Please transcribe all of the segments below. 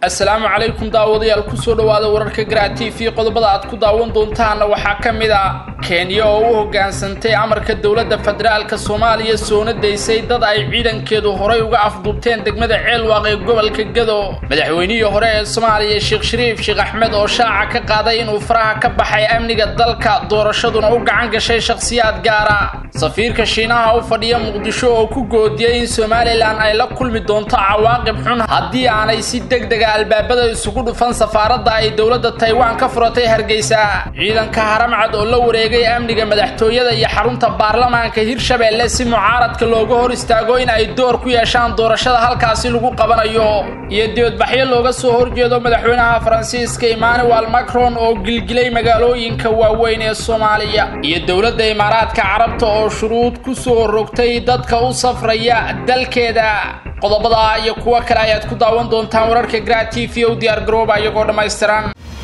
assalaamu calaykum daawadayaal kusoo dhowaada wararka garaa t v qodobada aad ku daawan doontaana waxaa ka mid a kenya oo u hoggaansantay amarka dowladda federaalka soomaaliya soona daysay dad ay ciidankeedu horay uga afduubteen degmada ceelwaaq ee gobolka gado madaxweynihii hore ee soomaaliya sheekh shariif sheekh axmed oo shaaca ka qaaday inuu faraha ka baxay amniga dalka doorashaduna u gacan gashay shakhsiyaad gaara safiirka shiinaha u fadhiya muqdisho oo ku goodiyey in somalilan ay la kulmi doonto cawaaqib xun haddii aanay si degdega albaabada isugu dhufan safaaradda ay dowladda taiwan ka furatay hargeysa ciidanka haramcad oo la wareegay amniga madaxtooyada iyo xarunta baarlamaanka hirshabeelle si mucaaradka looga hor istaago in ay door ku yeeshaan doorashada halkaasi lagu qabanayo iyo dibadbaxyo looga soo horjeedo madaxweynaha faransiiska emmanuel macron oo gilgilay magaalooyinka waaweyn ee soomaaliya iyo dowladda imaaraadka carabta oo shuruud ku soo rogtay dadka u safraya dalkeeda qodobada iyo kuwo kale ayaad ku daawan doontaan wararka gra t v o diyaar garooba iyagoo dhammaystiran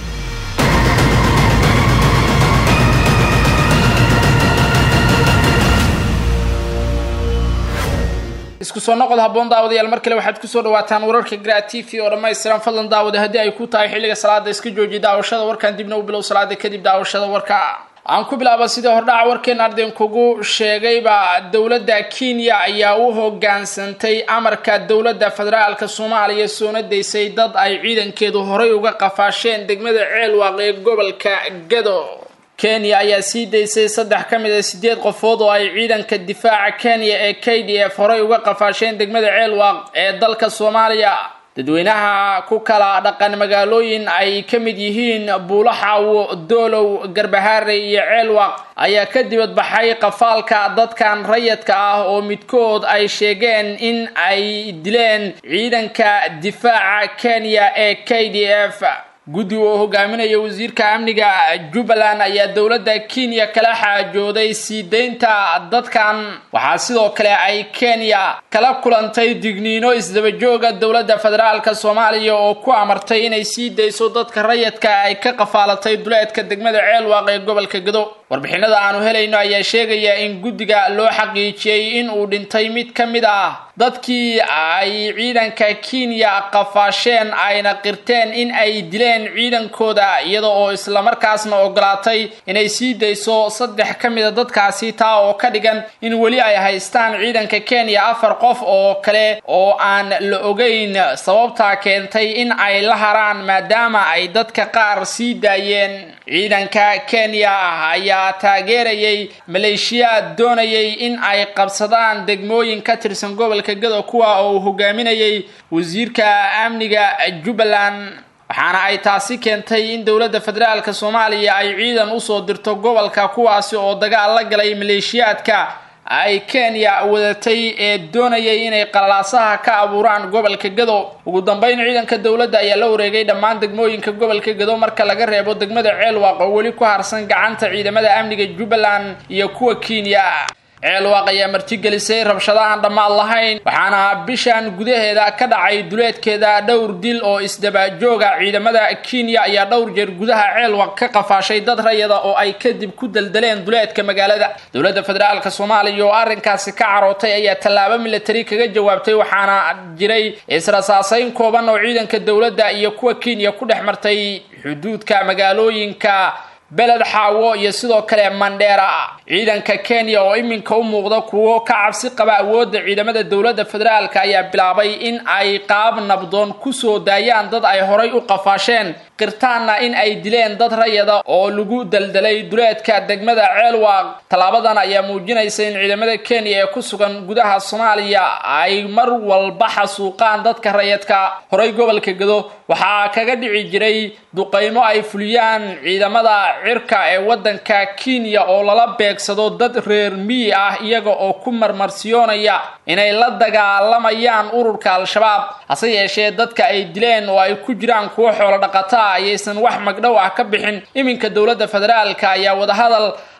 isku soo noqod habboon daawadayaal mar kale waxaad kusoo dhawaataan wararka gra t v oo dhammaystiran fadlan daawada haddii ay ku tahay xilliga salaada iska jooji daawashada warkan dibna u bilow salaada kadib daawashada warka aan ku bilaaba sidii hordhaca warkeen arden kugu sheegayba dowladda kenya ayaa u hoggaansantay amarka dowladda federaalka soomaaliya soona daysay dad ay ciidankeedu horay uga qafaasheen degmada ceelwaaq ee gobolka gado kenya ayaa sii daysay saddex ka mid a sideed qofood oo ay ciidanka difaaca kenya ee k d f horay uga qafaasheen degmada ceelwaaq ee dalka soomaaliya dadweynaha ku kala dhaqan magaalooyin ay ka mid yihiin buulaxaawo doolow garbahaare iyo ceelwaq ayaa ka dibadbaxay qafaalka dadkan rayadka ah oo midkood ay sheegeen in ay dileen ciidanka difaaca kenya ee k d f guddi oo hogaaminaya wasiirka amniga jubbaland ayaa dowladda kenya kala xaajooday sii deynta dadkan waxaa sidoo kale ay kenya kala kulantay digniino isdabajooga dowladda federaalka soomaaliya oo ku amartay inay sii dayso dadka rayadka ay ka qafaalatay duleedka degmada ceelwaaq ee gobolka gado warbixinada aanu helayno ayaa sheegaya in guddiga loo xaqiijiyey in uu dhintay mid ka mid ah dadkii ay ciidanka kenya qafaasheen ayna qirteen in ay dileen ciidankooda iyada oo islamarkaasna ogolaatay inay sii dayso saddex ka mida dadkaasi taa oo ka dhigan in weli ay haystaan ciidanka kenya afar qof oo kale oo aan la ogeyn sababtaa keentay in ay la haraan maadaama ay dadka qaar sii daayeen ciidanka kenya ayaa taageerayay maleeshiyaad doonayay in ay qabsadaan degmooyin ka tirsan gobolka gado kuwa oo uu hogaaminayay wasiirka amniga jubbaland waxaana ay taasi keentay in dowladda federaalka soomaaliya ay ciidan usoo dirto gobolka kuwaasi oo dagaal la galay maleeshiyaadka ay kenya wadatay ee doonayay inay qalalaasaha ka abuuraan gobolka gado ugu dambeyn ciidanka dowladda ayaa la wareegay dhammaan degmooyinka gobolka gado marka laga reebo degmada ceelwaaq oo weli ku harsan gacanta ciidamada amniga jubbaland iyo kuwa kenya ceelwaaq ayaa martigelisay rabshado aan dhammaad lahayn waxaana bishan gudaheeda ka dhacay duleedkeeda dhowr dil oo isdabajooga ciidamada kenya ayaa dhowr jeer gudaha ceelwaq ka qafaashay dad rayada oo ay kadib ku daldaleen duleedka magaalada dowladda federaalka soomaaliya oo arrinkaasi ka carootay ayaa tallaabo militari kaga jawaabtay waxaana jiray israsaasayn kooban oo ciidanka dowladda iyo kuwa kenya ku dhex martay xuduudka magaalooyinka beled xaawo iyo sidoo kale mandheera ciidanka kenya oo iminka u muuqda kuwo ka cabsi qaba awoodda ciidamada dowladda federaalka ayaa bilaabay in ay qaab nabdoon kusoo daayaan dad ay horay u qafaasheen qirtaanna in ay dileen dad rayada oo lagu daldalay duleedka degmada ceelwaaq tallaabadan ayaa muujinaysa in ciidamada kenya ee ku sugan gudaha soomaaliya ay mar walba xasuuqaan dadka rayadka horay gobolka gado waxaa kaga dhici jiray duqaymo ay fuliyaan ciidamada cirka ee waddanka kenya oo lala beegsado dad reer miyi ah iyaga oo ku marmarsiyoonaya inay la dagaalamayaan ururka al-shabaab hase yeeshee dadka ay dileen oo ay ku jiraan kuwo xoolo dhaqata ayaysan wax magdhow ah ka bixin iminka dowladda federaalka ayaa wadahadal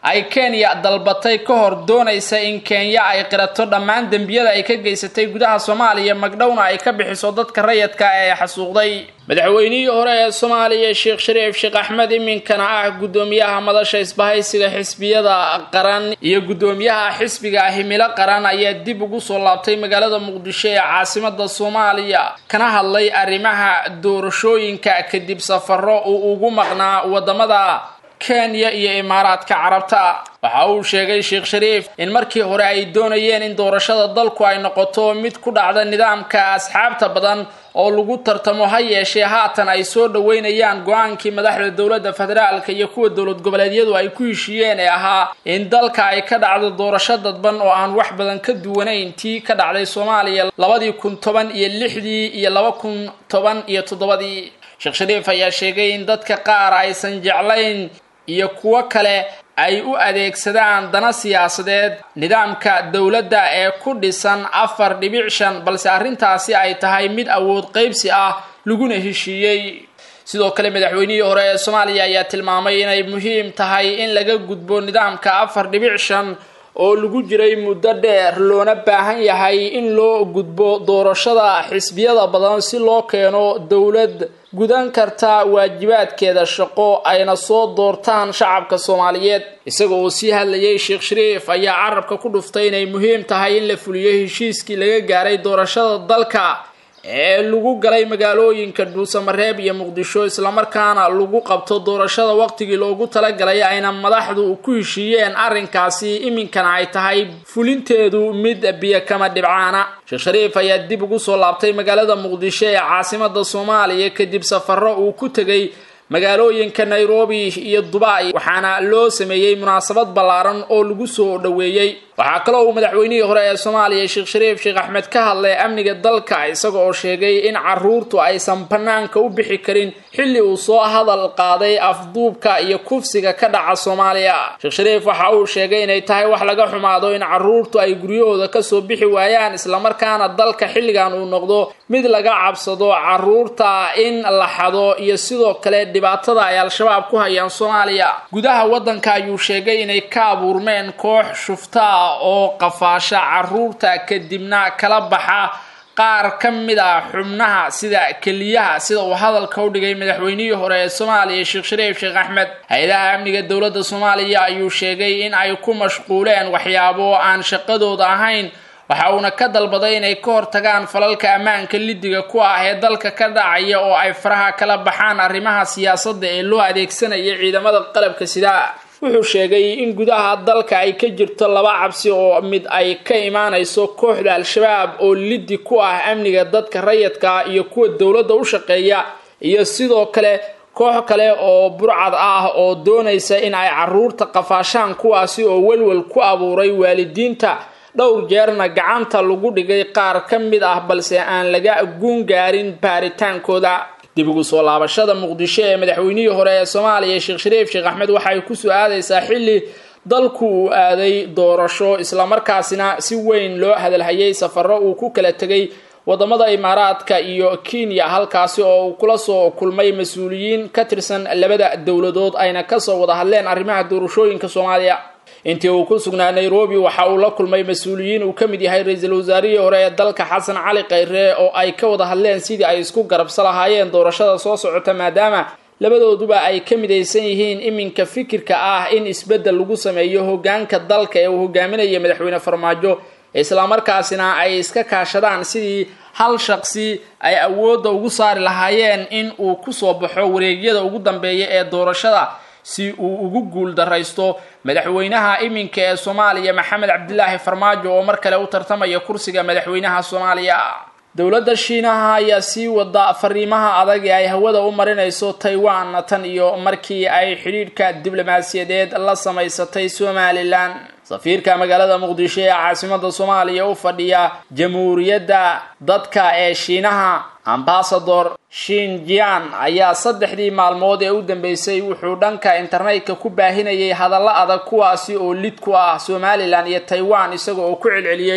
ay kenya dalbatay ka hor doonaysa in kenya ay qirato dhammaan dembiyada ay ka geysatay gudaha soomaaliya magdhowna ay ka bixiso dadka rayadka ee xasuuqday madaxweynihii hore ee soomaaliya sheekh shariif sheekh axmed iminkana ah guddoomiyaha madasha isbahaysiga xisbiyada qaran iyo guddoomiyaha xisbiga himilo qaran ayaa dib ugu soo laabtay magaalada muqdisho ee caasimada soomaaliya kana hadlay arrimaha doorashooyinka kadib safaro uu ugu maqnaa wadamada kenya iyo imaaraadka carabta waxa uu sheegay sheekh shariif in markii hore ay doonayeen in doorashada dalku ay noqoto mid ku dhacda nidaamka asxaabta badan oo lagu tartamo ha yeeshee haatan ay soo dhoweynayaan go-aankii madaxda dowladda federaalka iyo kuwa dowlad goboleedyadu ay ku heshiiyeen ee ahaa in dalka ay ka dhacdo doorasho dadban oo aan wax badan ka duwanayn tii ka dhacday soomaaliya labadii kun toban iyo lixdii iyo laba kun toban iyo toddobadii sheekh shariif ayaa sheegay in dadka qaar aysan jeclayn iyo kuwo kale ay u adeegsadaan dana siyaasadeed nidaamka dowladda ee ku dhisan afar dhibic shan balse arrintaasi ay tahay mid awood qaybsi ah laguna heshiiyey sidoo kale madaxweynihii hore ee soomaaliya ayaa tilmaamay inay muhiim tahay in laga gudbo nidaamka afar dhibic shan oo lagu jiray muddo dheer loona baahan yahay in loo gudbo doorashada xisbiyada badan si loo keeno dowlad gudan karta waajibaadkeeda shaqo ayna soo doortaan shacabka soomaaliyeed isaga oo sii hadlayay sheekh shariif ayaa carabka ku dhuftay inay muhiim tahay in la fuliyo heshiiskii laga gaaray doorashada dalka ee lagu galay magaalooyinka dhuusamareeb iyo muqdisho islamarkaana lagu qabto doorashada waqtigii loogu talagalay ayna madaxdu ku heshiiyeen arrinkaasi iminkana ay tahay fulinteedu mid biyo kama dhibcaana sheekh shariif ayaa dib ugu soo laabtay magaalada muqdisho ee caasimada soomaaliya kadib safaro uu ku tegay magaalooyinka nairobi iyo dubai waxaana loo sameeyey munaasabad ballaaran oo lagu soo dhoweeyey waxaa kaloo uu madaxweynihii hore ee soomaaliya sheekh shariif sheekh axmed ka hadlay amniga dalka isaga oo sheegay in caruurtu aysan bannaanka u bixi karin xilli uu soo hadal qaaday afduubka iyo kufsiga ka dhaca soomaaliya sheekh shariif waxa uu sheegay inay tahay wax laga xumaado in caruurtu ay guryahooda kasoo bixi waayaan islamarkaana dalka xilligan uu noqdo mid laga cabsado caruurta in la xado iyo sidoo kale dhibaatada ay al-shabaab ku hayaan soomaaliya gudaha waddanka ayuu sheegay inay ka abuurmeen koox shuftaa oo qafaasha caruurta kadibna kala baxa qaar ka mid a xubnaha sida keliyaha sida uu hadalka u dhigay madaxweynihii hore ee soomaaliya sheekh shariif sheekh axmed hay-adaha amniga dowladda soomaaliya ayuu sheegay in ay ku mashquuleen waxyaabo aan shaqadooda ahayn waxa uuna ka dalbaday inay ka hortagaan falalka ammaanka lidiga ku ah ee dalka ka dhacaya oo ay faraha kala baxaan arrimaha siyaasadda ee loo adeegsanaya ciidamada qalabka sida wuxuu sheegay in gudaha dalka ay ka jirto laba cabsi oo mid ay ka imaanayso kooxda al-shabaab oo lidi ku ah amniga dadka rayadka iyo kuwa dowladda u shaqeeya iyo sidoo kale koox kale oo burcad ah oo doonaysa in ay caruurta qafaashaan kuwaasi oo welwel ku abuuray waalidiinta dhowr jeerna gacanta lagu dhigay qaar ka mid ah balse aan laga guun gaarin baaritaankooda dib ugu soo laabashada muqdisho ee madaxweynihii hore ee soomaaliya sheekh shariif sheekh axmed waxay ku soo aadaysaa xilli dalku uu aaday doorasho islamarkaasina si weyn loo hadalhayay safaro uu ku kala tegay wadamada imaaraadka iyo kenya halkaasi oo uu kula soo kulmay mas-uuliyiin ka tirsan labada dowladood ayna kasoo wada hadleen arrimaha doorashooyinka soomaaliya intii uu ku sugnaa nairobi waxa uu la kulmay mas-uuliyiin uu ka mid yahay ra-iisul wasaarihii hore ee dalka xasan cali khayre oo ay ka wada hadleen sidii ay isku garabsa lahaayeen doorashada soo socota maadaama labadooduba ay ka midaysan yihiin iminka fikirka ah in isbeddel lagu sameeyo hogaanka dalka ee uu hogaaminaya madaxweyne farmaajo islamarkaasina ay iska kaashadaan sidii hal shaqsi ay awoodda ugu saari lahaayeen in uu kusoo baxo wareegyada ugu dambeeya ee doorashada si uu ugu guul daraysto madaxweynaha iminka ee soomaaliya maxamed cabdilaahi farmaajo oo mar kale u tartamaya kursiga madaxweynaha soomaaliya dowladda shiinaha ayaa sii wada fariimaha adag ee ay hawada u marinayso taiwan tan iyo markii ay xidhiidhka diblomaasiyadeed la samaysatay somalilan safiirka magaalada muqdisho ee caasimada soomaaliya u fadhiya jamhuuriyadda dadka ee shiinaha ambasador shinjian ayaa saddexdii maalmood ee u dambeysay wuxuu dhanka internetka ku baahinayay hadallo adag kuwaasi oo lid ku ah somalilan iyo taiwan isaga oo ku celceliyey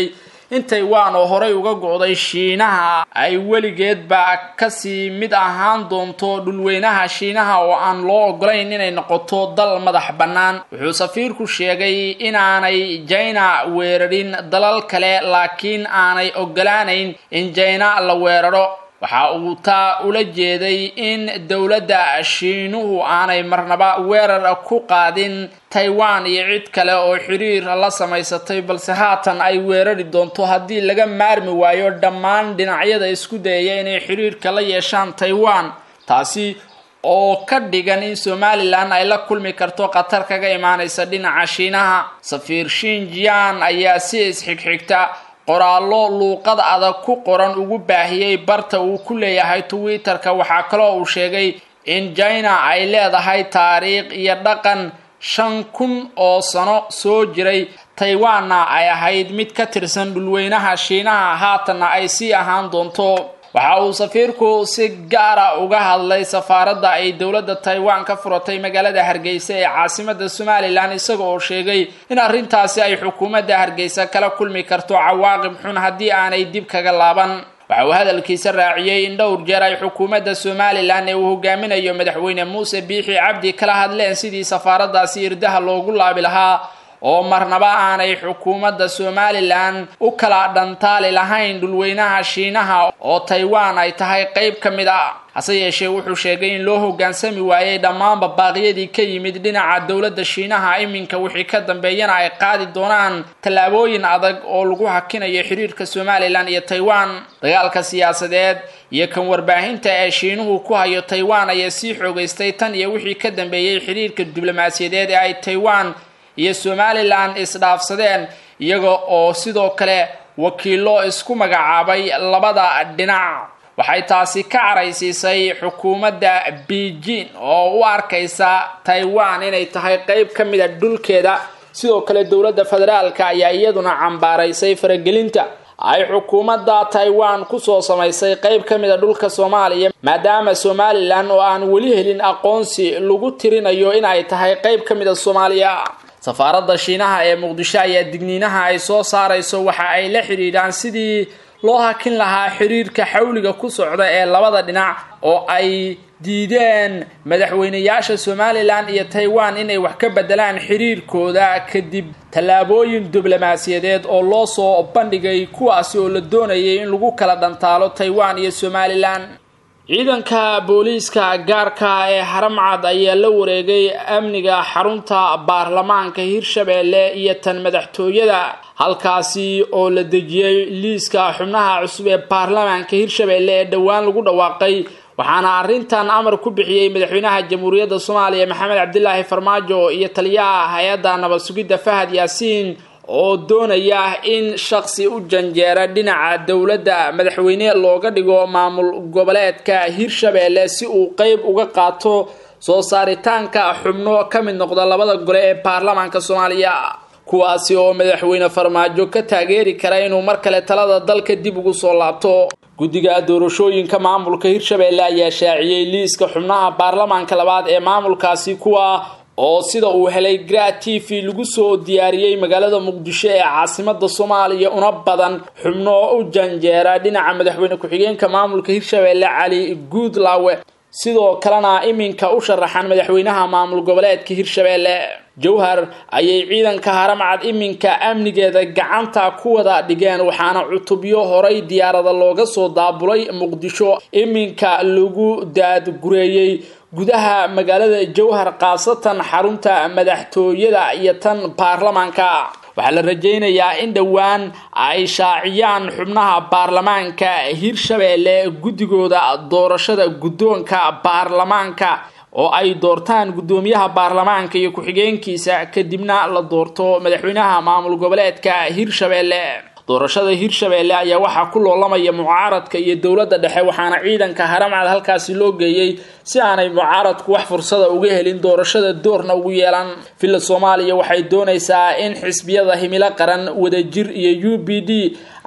in taiwan oo horey uga go-day shiinaha ay weligeedba kasii mid ahaan doonto dhulweynaha shiinaha oo aan loo ogolayn inay noqoto dal madax bannaan wuxuu safiirku sheegay inaanay jina weerarin dalal kale laakiin aanay ogolaanayn in jina la weeraro waxa uu taa ula jeeday in dowladda shiinuhu aanay marnaba weerar ku qaadin taiwan iyo cid kale oo xiriir la samaysatay balse haatan ay weerari doonto haddii laga maarmi waayo dhammaan dhinacyada isku dayaya inay xiriirka la yeeshaan taiwan taasi oo ka dhigan in somalilan ay la kulmi karto khatar kaga imaanaysa dhinaca shiinaha safiir shinjian ayaa si isxigxigta qoraallo luuqad adag ku qoran ugu baahiyey barta uu ku leeyahay twitter-ka waxaa kaloo uu sheegay in jina ay leedahay taariikh iyo dhaqan shan kun oo sano soo jiray taiwanna ay ahayd mid ka tirsan dhulweynaha shiinaha haatanna ay sii ahaan doonto waxa uu safiirku si gaara uga hadlay safaaradda ay dowladda taiwan ka furatay magaalada hargeysa ee caasimada somalilan isaga oo sheegay in arrintaasi ay xukuumadda hargeysa kala kulmi karto cawaaqib xun haddii aanay dib kaga laaban waxa uu hadalkiisa raaciyey in dhowr jeer ay xukuumadda somalilan ee uu hogaaminayo madaxweyne muuse biixi cabdi kala hadleen sidii safaaraddaasi irdaha loogu laabi lahaa oo marnaba aanay xukuumadda somalilan u kala dhantaali lahayn dhulweynaha shiinaha oo taiwan ay tahay qayb ka mid a hase yeeshee wuxuu sheegay in loo hoggaansami waayey dhammaanba baaqyadii ka yimid dhinaca dowladda shiinaha iminka wixii ka dambeeyana ay qaadi doonaan tallaabooyin adag oo lagu hakinayo xiriirka somalilan iyo taiwan dagaalka siyaasadeed iyo kan warbaahinta ee shiinuhu ku hayo taiwan ayaa sii xoogaystay tan iyo wixii ka dambeeyey xiriirka diblomaasiyadeed ee ay taiwan iyo somalilan isdhaafsadeen iyaga oo sidoo kale wakiilo isku magacaabay labada dhinac waxay taasi ka caraysiisay xukuumadda beijing oo u arkaysa taiwan inay tahay qayb ka mid a dhulkeeda sidoo kale dowladda federaalka ayaa iyaduna cambaaraysay faragelinta ay xukuumadda taiwan kusoo samaysay qayb ka mid a dhulka soomaaliya maadaama somalilan oo aan weli helin aqoonsi lagu tirinayo in ay tahay qayb ka mid a soomaaliya safaaradda shiinaha ee muqdisho ayaa digniinaha ay soo saarayso waxa ay la xidhiidhaan sidii loo hakin lahaa xiriirka xawliga ku socda ee labada dhinac oo ay diideen madaxweynayaasha somalilan iyo taiwan inay wax ka bedelaan xiriirkooda kadib tallaabooyin diblomaasiyadeed oo loo soo bandhigay kuwaasi oo la doonayay in lagu kala dhantaalo taiwan iyo somalilan ciidanka booliiska gaarka ee haramcad ayaa la wareegay amniga xarunta baarlamaanka hirshabeelle iyo tan madaxtooyada halkaasi oo la dejiyey liiska xubnaha cusub ee baarlamaanka hirshabeelle ee dhowaan lagu dhawaaqay waxaana arrintan amar ku bixiyey madaxweynaha jamhuuriyadda soomaaliya maxamed cabdilaahi farmaajo iyo taliyaha hay-adda nabad sugidda fahad yaasiin oo doonaya in shaqsi u janjeera dhinaca dowladda madaxweyne looga dhigo maamul goboleedka hirshabeelle si uu qeyb uga qaato soo saaritaanka xubno ka mid noqda labada gole ee baarlamaanka soomaaliya kuwaasi oo madaxweyne farmaajo ka taageeri kara inuu mar kale talada dalka dib ugu soo laabto guddiga doorashooyinka maamulka hirshabeelle ayaa shaaciyey liiska xubnaha baarlamaanka labaad ee maamulkaasi kuwa oo sida uu helay gra t v lagu soo diyaariyey magaalada muqdisho ee caasimada soomaaliya una badan xubno u janjeera dhinaca madaxweyne ku-xigeenka maamulka hirshabeelle cali guudlaawe sidoo kalena iminka u sharaxan madaxweynaha maamul goboleedka hirshabeelle jowhar ayay ciidanka haramcad iminka amnigeeda gacanta ku wada dhigeen waxaana cutubyo horay diyaarada looga soo daabulay muqdisho iminka lagu daadgureeyey gudaha magaalada jowhar khaasatan xarunta madaxtooyada iyo tan baarlamaanka waxaa la rajaynayaa in dhowaan ay shaaciyaan xubnaha baarlamaanka hirshabeelle guddigooda doorashada guddoonka baarlamaanka oo ay doortaan guddoomiyaha baarlamaanka iyo ku-xigeenkiisa kadibna la doorto madaxweynaha maamul goboleedka hirshabeelle doorashada hirshabeelle ayaa waxaa ku loolamaya mucaaradka iyo dowladda dhexe waxaana ciidanka haramcad halkaasi loo geeyey si aanay mucaaradku wax fursada uga helin doorashada doorna ugu yeelan villa soomaaliya waxay doonaysaa in xisbiyada himilo qaran wadajir iyo u b d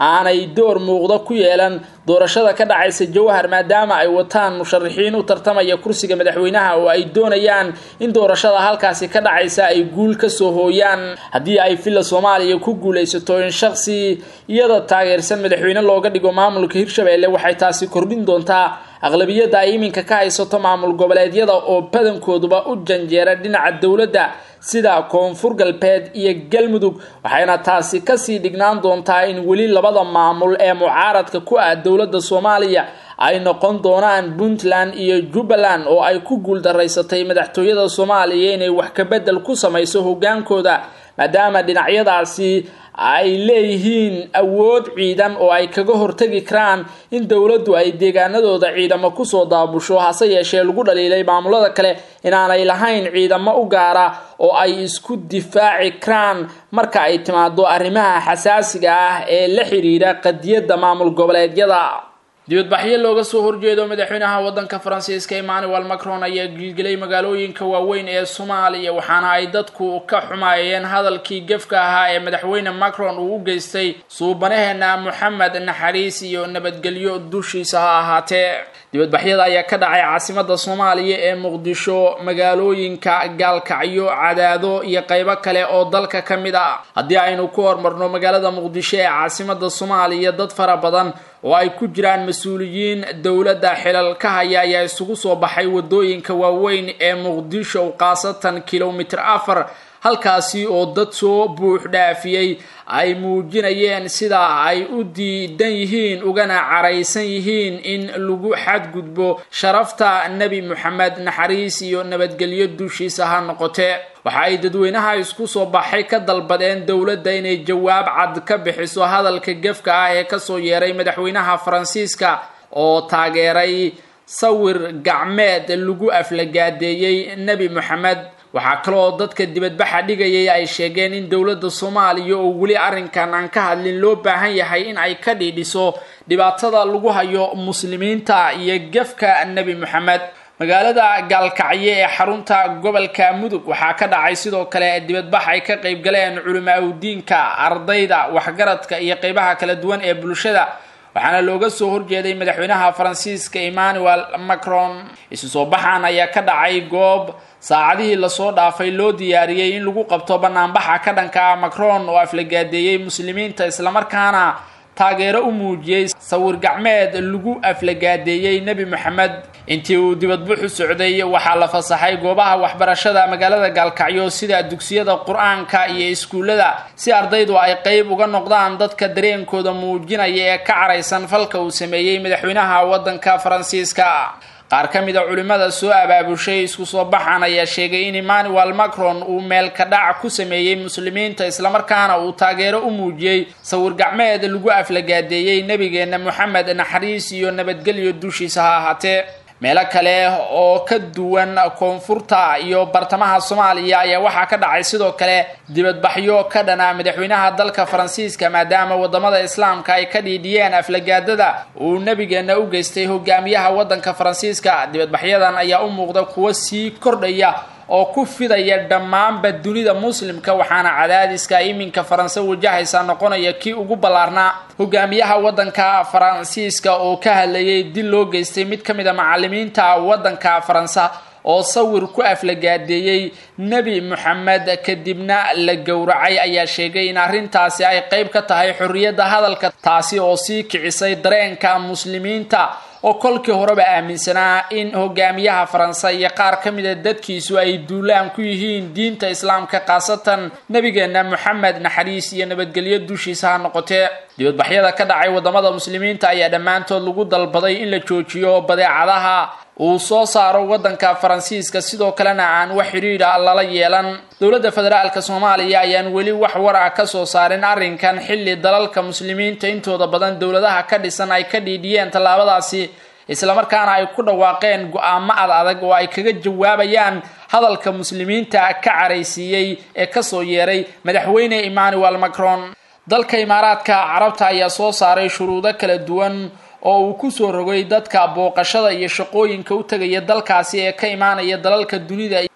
aanay door muuqda ku yeelan doorashada ka dhacaysa jawhar maadaama ay wataan musharaxiin u tartamaya kursiga madaxweynaha oo ay doonayaan in doorashada halkaasi ka dhacaysa ay guul ka soo hooyaan haddii ay villa soomaaliya ku guulaysato in shaksi iyada taageersan madaxweyne looga dhigo maamulka hirshabelle waxay taasi kordhin doontaa aqlabiyadda ay iminka ka haysato maamul goboleedyada oo badankooduba u janjeera dhinaca dowladda sida koonfur galbeed iyo galmudug waxayna taasi kasii dhignaan doontaa in weli labada maamul ee mucaaradka ku ah dowladda soomaaliya ay noqon doonaan puntland iyo jubbaland oo ay ku guuldaraysatay madaxtooyada soomaaliya inay wax kabedel ku samayso hogaankooda maadaama dhinacyadaasi ay leeyihiin awood ciidan oo ay kaga hortagi karaan in dowladdu ay deegaanadooda ciidamo kusoo daabusho hase yeeshee lagu dhaliilay maamulada kale inaanay lahayn ciidamo u gaara oo ay isku difaaci karaan marka ay timaado arrimaha xasaasiga ah ee la xidhiidha qadiyadda maamul goboleedyada dibadbaxyo looga soo horjeedo madaxweynaha wadanka faransiiska emmanuel macron ayaa gilgilay magaalooyinka waaweyn ee soomaaliya waxaana ay dadku ka xumaayeen hadalkii gefka ahaa ee madaxweyne macron uu u geystay suubanaheena moxamed naxariis iyo nabadgelyo dushiisa ha ahaatee dibadbaxyada ayaa ka dhacay caasimada soomaaliya ee muqdisho magaalooyinka gaalkacyo cadaado iyo qaybo kale oo dalka ka mid ah haddii aynu ku hormarno magaalada muqdisho ee caasimada soomaaliya dad fara badan oo ay ku jiraan mas-uuliyiin dowladda xilal ka haya ayaa isugu soo baxay wadooyinka waaweyn ee muqdisho khaasatan kilomitir afar halkaasi oo dad soo buux dhaafiyey ay muujinayeen sida ay u diidan yihiin ugana caraysan yihiin in lagu xadgudbo sharafta nebi moxamed naxariis iyo nabadgelyo dushiisa ha noqotee waxa ay dadweynaha isku soo baxay ka dalbadeen dowladda inay jawaab cad ka bixiso hadalka gefka ah ee kasoo yeeray madaxweynaha faransiiska oo taageeray sawir gacmeed lagu aflagaadeeyey nebi moxamed waxaa kaloo dadka dibadbaxa dhigayay ay sheegeen in dowladda soomaaliya oo weli arrinkan aan ka hadlin loo baahan yahay in ay ka dhiidhiso dhibaatada lagu hayo muslimiinta iyo gefka nebi moxamed magaalada gaalkacyo ee xarunta gobolka mudug waxaa ka dhacay sidoo kale dibadbax ay ka qayb galeen culimaa-udiinka ardayda waxgaradka iyo qeybaha kala duwan ee bulshada waxaana looga soo horjeeday madaxweynaha faransiiska emmanuel macron isu soo baxan ayaa ka dhacay goob saacadihii lasoo dhaafay loo diyaariyey in lagu qabto banaanbaxa ka dhanka ah macron oo aflagaadeeyey muslimiinta islamarkaana taageero u muujiyey sawir gacmeed lagu aflagaadeeyey nebi moxamed intii uu dibadbuxu socday waxaa la fasaxay goobaha waxbarashada magaalada gaalkacyo sida dugsiyada qur-aanka iyo iskuullada si ardaydu ay qeyb uga noqdaan dadka dareenkooda muujinaya ee ka caraysan falka uu sameeyey madaxweynaha waddanka faransiiska qaar ka mid a culimmada soo abaabushay isku soo baxan ayaa sheegay in emmanuel macron uu meelka dhac ku sameeyey muslimiinta islamarkaana uu taageero u muujiyey sawir gacmeed lagu aflagaadeeyey nebigeenna moxamed naxariis iyo nabadgelyo dushiisa ha ahaatee meelo kale oo ka duwan koonfurta iyo bartamaha soomaaliya ayaa waxaa ka dhacay sidoo kale dibadbaxyo ka dhana madaxweynaha dalka faransiiska maadaama wadamada islaamka ay ka dhiidhiyeen aflagaadada uu nebigeena u geystay hogaamiyaha wadanka faransiiska dibadbaxyadan ayaa u muuqda kuwo sii kordhaya oo ku fidaya dhammaanba dunida muslimka waxaana cadaadiska iminka faranse wajahaysa noqonaya kii ugu ballaarnaa hogaamiyaha wadanka faransiiska oo ka hadlayay dil loo geystay mid ka mid a macalimiinta wadanka faransa oo sawir ku aflagaadeeyey nebi moxamed kadibna la gowracay ayaa sheegay in arrintaasi ay qayb ka tahay xorriyadda hadalka taasi oo sii kicisay dareenka muslimiinta oo kolkii horeba aaminsanaa in hogaamiyaha faranse iyo qaar ka mida dadkiisu ay duulaan ku yihiin diinta islaamka khaasatan nebigeena moxamed naxariis iyo nabadgelyo dushiisa ha noqotee dibadbaxyada ka dhacay wadamada muslimiinta ayaa dhammaantood lagu dalbaday in la joojiyo badeecadaha uu soo saaro wadanka faransiiska sidoo kalena aan wax xidhiidha lala yeelan dowladda federaalka soomaaliya ayaan weli wax war ah ka soo saarin arrinkan xilli dalalka muslimiinta intooda badan dowladaha ka dhisan ay ka dhiidhiyeen tallaabadaasi islamarkaana ay ku dhawaaqeen go-aamo ad adag oo ay kaga jawaabayaan hadalka muslimiinta ka caraysiiyey ee kasoo yeeray madaxweyne emmanuel macron dalka imaaraadka carabta ayaa soo saaray shuruudo kala duwan oo uu kusoo rogay dadka booqashada iyo shaqooyinka u tegaya dalkaasi ee ka imaanaya dalalka dunida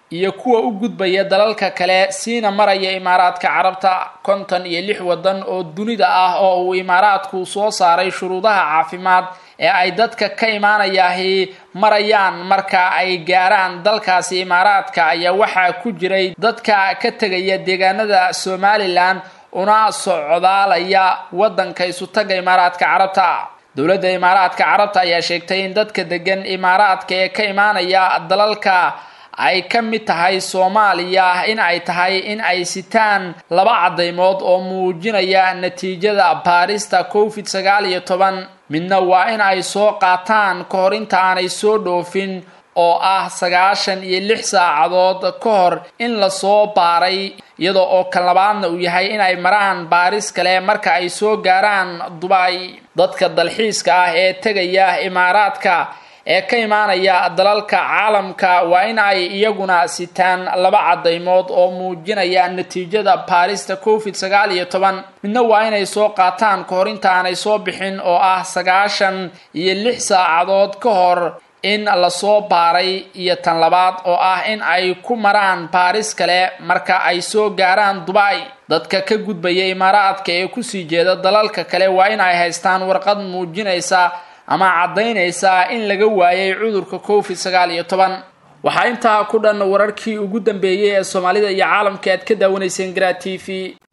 iyo kuwa u gudbaya dalalka kale siina maraya imaaraadka carabta konton iyo lix waddan oo dunida ah oo uu imaaraadku soo saaray shuruudaha caafimaad ee ay dadka ka imaanayaahi marayaan marka ay gaaraan dalkaasi imaaraadka ayaa waxaa ku jiray dadka ka tegaya deegaanada somalilan una socdaalaya waddanka isutaga imaaraadka carabta dowladda imaaraadka carabta ayaa sheegtay in dadka degan imaaraadka ee ka imaanaya dalalka ay ka mid tahay soomaaliya in ay tahay in ay sitaan laba caddaymood oo muujinaya natiijada baarista covid sagaal iyo toban midna waa in ay soo qaataan ka hor inta aanay soo dhoofin oo ah sagaashan iyo lix saacadood ka hor in lasoo baaray iyadoo oo kan labaadna uu yahay in ay maraan baaris kale marka ay soo gaaraan dubay dadka dalxiiska ah ee tegaya imaaraadka ee ka imaanaya dalalka caalamka waa in ay iyaguna sitaan laba caddaymood oo muujinaya natiijada baarista covid sagaal iyo toban midna waa inay soo qaataan ka hor inta aanay soo bixin oo ah sagaashan iyo lix saacadood ka hor in lasoo baaray iyo tan labaad oo ah in ay ku maraan baaris kale marka ay soo gaaraan dubay dadka ka gudbaya imaaraadka ee kusii jeeda dalalka kale waa in ay haystaan warqad muujinaysa ama caddaynaysa in laga waayay cudurka covid sagaal iyo toban waxaa intaa ku dhan wararkii ugu dambeeyey ee soomaalida iyo caalamka aad ka daawanayseen garaa t v